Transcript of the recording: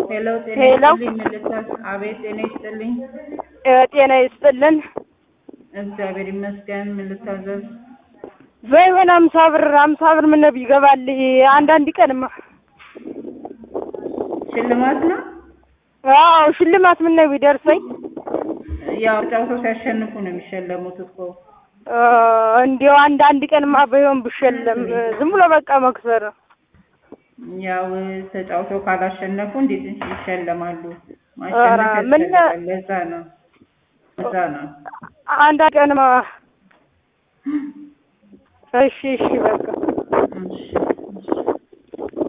ሄሎ ጤና ሄሎ። ይስጥልኝ ምልክት አቤት ጤና ይስጥልኝ እ ጤና ይስጥልን። እግዚአብሔር ይመስገን ምን ልታዘዝ በይሆን አምሳ ብር አምሳ ብር ምን ነው ይገባል አንዳንድ ቀንማ ሽልማት ነው አዎ ሽልማት ምን ነው ቢደርሰኝ ያው ጫውተው ሲያሸንፉ ነው የሚሸለሙት እኮ እ እንዲያው አንዳንድ ቀንማ በይሆን ብሸለም ዝም ብሎ በቃ መክሰር ያው ተጫውተው ካላሸነፉ እንዴት ይሸለማሉ ኧረ ማሸነፍ ምን- ያስፈልጋል ለዛ ነው ለዛ ነው አንዳንድ ቀንማ እሺ እሺ በቃ እሺ